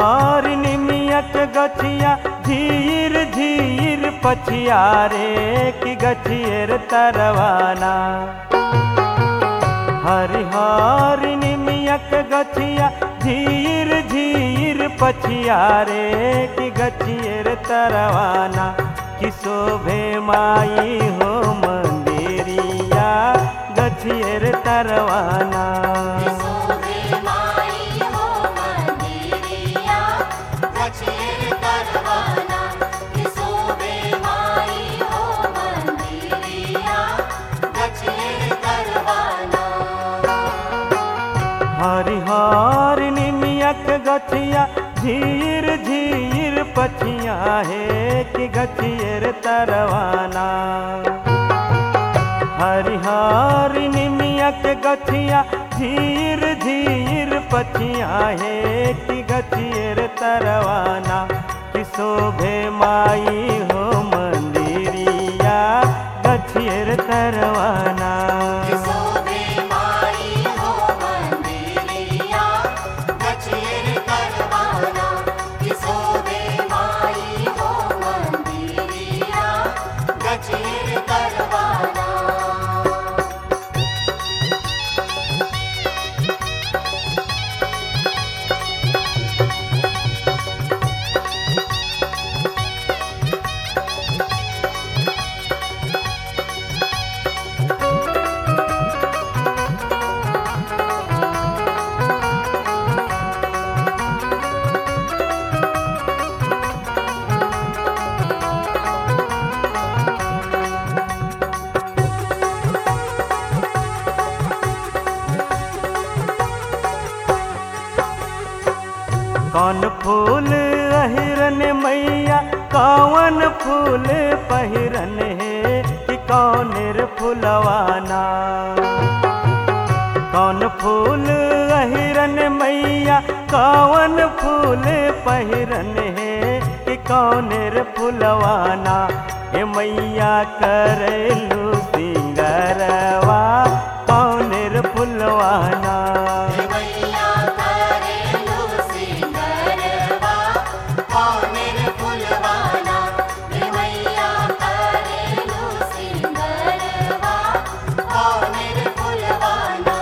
हर निमियत गछिया झीर झीर पछिया रे कि गछियर तरवाना हरिहर निमियत गछिया झीर झीर पछिया रे कि गछियर तरवाना कि शोभे माई हो मंदिरिया गछियर तरवाना सोहे माई हो मंदिरिया गछेर करवाना सोहे माई हो मंदिरिया गछेर करवाना हरिहर निमियक गछिया झीर झीर पछिया है कि गछियर तरवाना हरिहर निमियक गछिया झीर झीर पछिया है कि गछियर तरवाना कि शोभे माई हो मंदिरिया गछियर तरवाना सोहे माई हो मंदिरिया गछेर करवाना सोहे माई हो मंदिरिया गछेर करवाना कौन फूल अहिरन मैया कौन फूल पहिरन है कि कौन रे फुलवाना कौन फूल अहिरन मैया कौन फूल पहिरन है कि कौन रे फुलवाना ए मैया करलू सिंगरवा कौन रे फुलवाना मैया करेलु सिंगरवा कौनेर फुलवाना मैया करेलु सिंगरवा कौनेर फुलवाना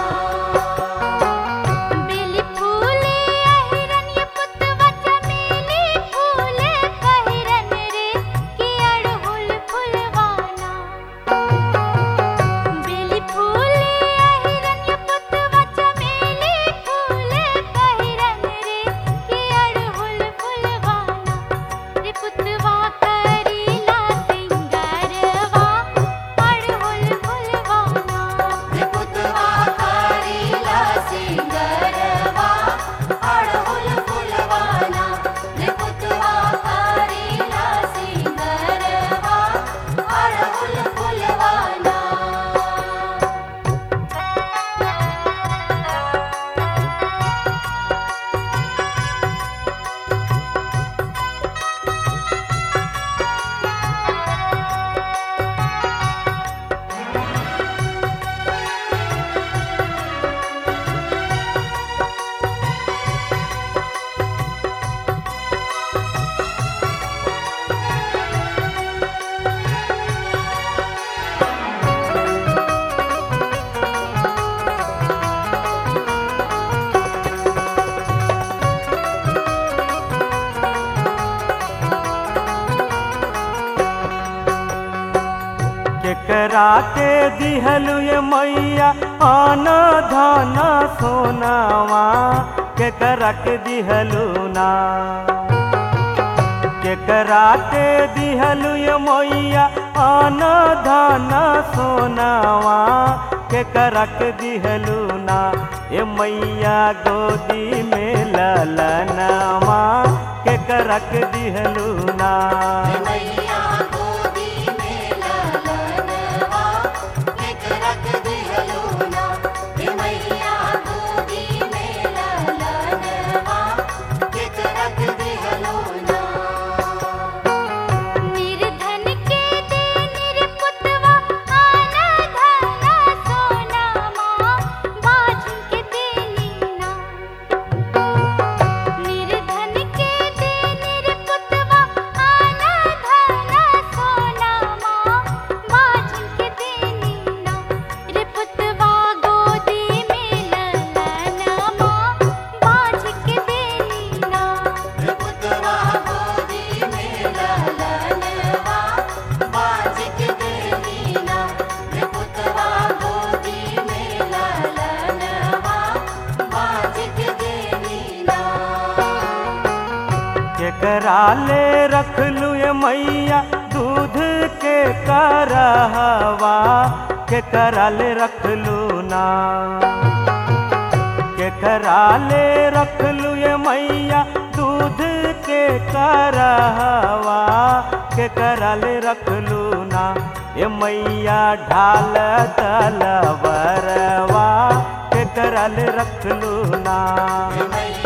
बेली फूले अहिरन्य पुतवा चमेली फूले पहिरन रे कि अड़हुल फुलवाना बेली फूले अहिरन्य पुतवा चमेली फूले पहिरन रे कि अड़हुल फुलवाना रे पुतवा करीला सिंगरवा अड़हुल फुलवाना पुतवा करीला सिंगरवा अड़हुल फुलवाना पुतवा करीला सिंगरवा अड़हुल फुलवाना केकरा के दिहलु ये मैया आना धाना सोनावा केकरा के दिहलु ना केकरा के दिहलु ये मैया आना धाना सोनावा केकरा के दिहलु ना ये मैया गोदी में ललनवा केकरा के दिहलु ना मैया गोदी में ललनवा एक रख दिहलूना मैया गोदी में ललनवा एक रख दिहलूना निर्धन के दे निरपुतवा आना धाना सोनामा बाझ के देनी ना निर्धन केकरा ले रखलू ये मैया दूध के करहवा केकरा ले रखलू ना केकरा ले रखलू ये मैया दूध के करहवा केकरा ले रखलू ना ये मैया ढाल तलवरवा केकरा ले रखलू ना हे मैया